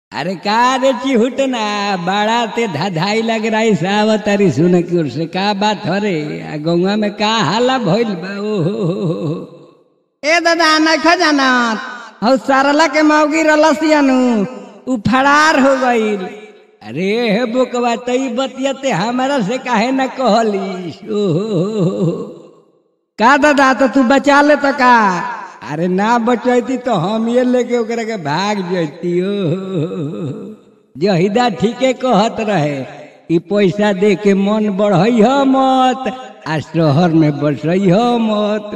अरे का रे चिहुट ना बड़ा ते धाधाई लग रही सावत अरी सुन की ओर से का बात हो रे आ गौवा में का हाला भइल बा ओ हो हो हो हो। ए दादा नखो जानत हौ सरला के मौगी रलसियनु उ फरार हो गईल अरे हे बुकवा तई बतियते हमारा से काहे न कहली ओ हो हो हो हो। का दादा तो तू बचा ले तो का अरे ना बचैती तो हम ये लेके ओकरा के भाग जैती ओ जहिदा ठीके कहत रहे ई पैसा दे के मन बढ़ई ह मत आ शहर में बसई ह मत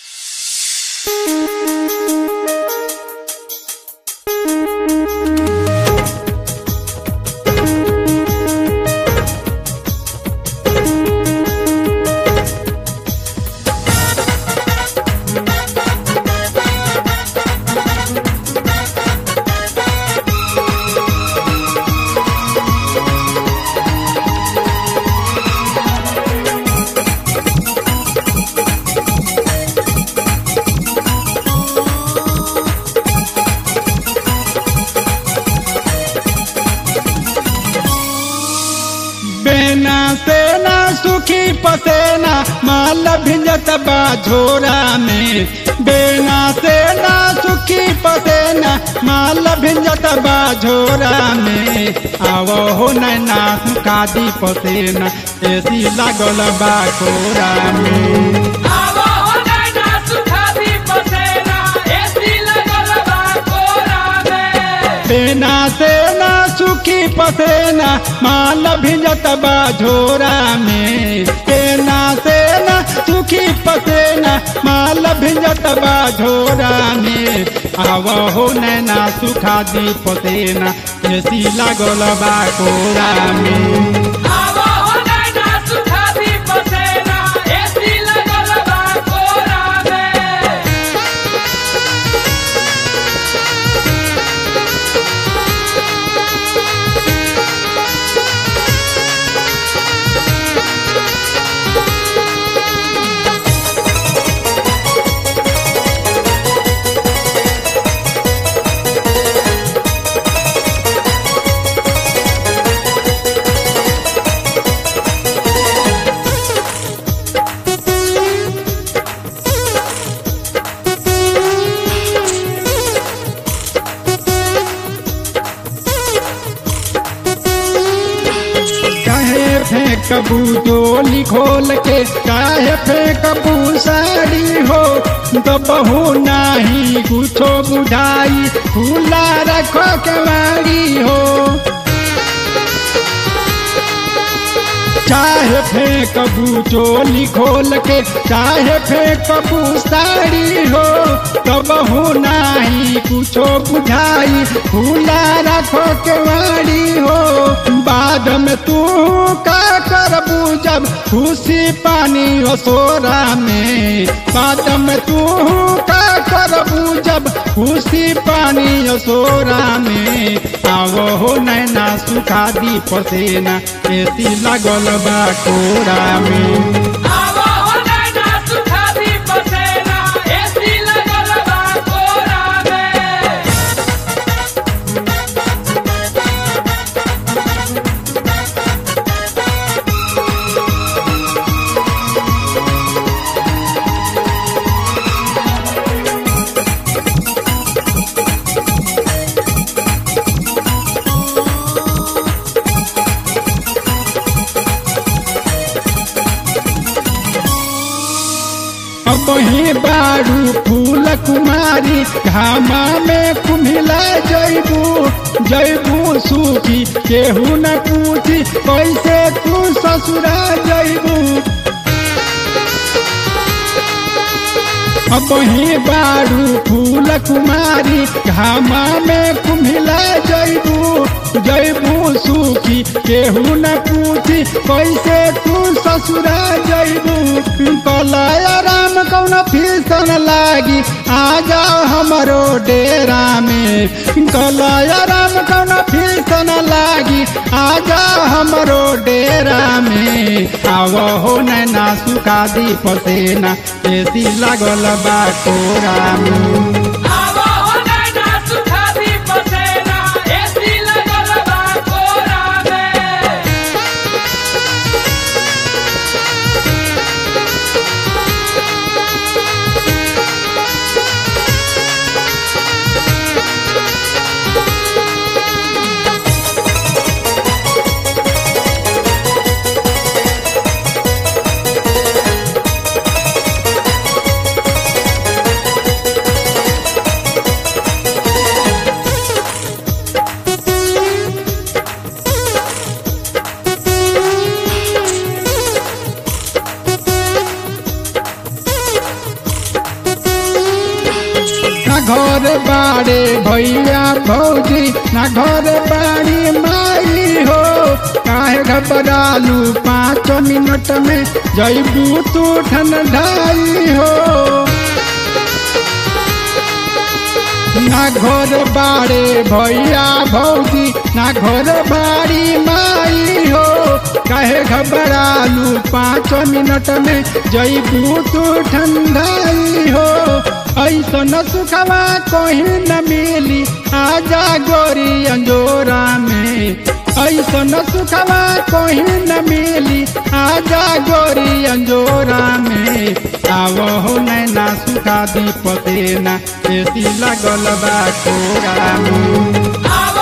बेना सेना सुखी पसेना माल भिंजत बा झोरा में बेना सेना सुखी पसेना माल भिंजत बा झोरा में आवो हो नैना कादी पसेना एसी लागल बा कोरा में आवा हो नैना सुखादी पसेना एसी लगल बा कोरा में बेना सेना सुखी पसेना माल भिंजत बा झोरा में बेना सेना सुखी पसेना माल भिंजत बा झोरा में आव हो नैना सुखा दी पसेना एसी लागल बा कोरा में आवा हो नैना सुखादी पसेना एसी लगल बा कोरा में काहे फेंकबू डोली खोल के काहे फेंकबू साड़ी हो दबहू नाही कुछो बुझाई खुला रखो केवाड़ी हो चाहे फेंकबू चोली खोल के चाहे फेंकबू साड़ी हो कबहू नाही कुछो बुझाई खुला रखो केवाड़ी हो बाद में तू का करबू जब खुशी पानी असोरा में बाद में तू का करबू जब खुशी पानी असोरा में आवो हो नैना सुखा दी पसेना एसी लागल बा कोरा में आवा हो नैना सुखादी पसेना एसी लगल बा कोरा में अब ही बारू फूल कुमारी घामा में कुम्हिला जैबू जैबू सूखी केहू न पूछी कैसे तू ससुरा जैबू अब ही बारू फूल कुमारी घामा में कुम्हिला जैबू जैबू सूखी केहू न पूछी कैसे तू ससुरा जैबू कलय राम कौन फीसन लागी आ जाओ हमरो डेरा में कलय राम कौन फीसन लागी आ जाओ हमरो डेरा में आवो हो नैना सुखा दी पसेना एसी लागल बा कोरा में आवा हो नैना सुखादी पसेना एसी बाड़े भैया भौजी ना घर बाड़ी माई हो काहे घबरालू पाँच मिनट में जैबू तू ठंडाई हो ना घर बाड़े भैया भौजी ना घर बाड़ी माई हो काहे घबरालू पाँच मिनट में जैबू तू ठंडाई हो ऐसा न सुखवा कहीं न मिली आजा गोरी अंजोरा में ऐसा न सुखवा कहीं न मिली आजा गोरी अंजोरा में आवो हो नैना सुखा दी पतेना एसी लगल बा कोरा में आव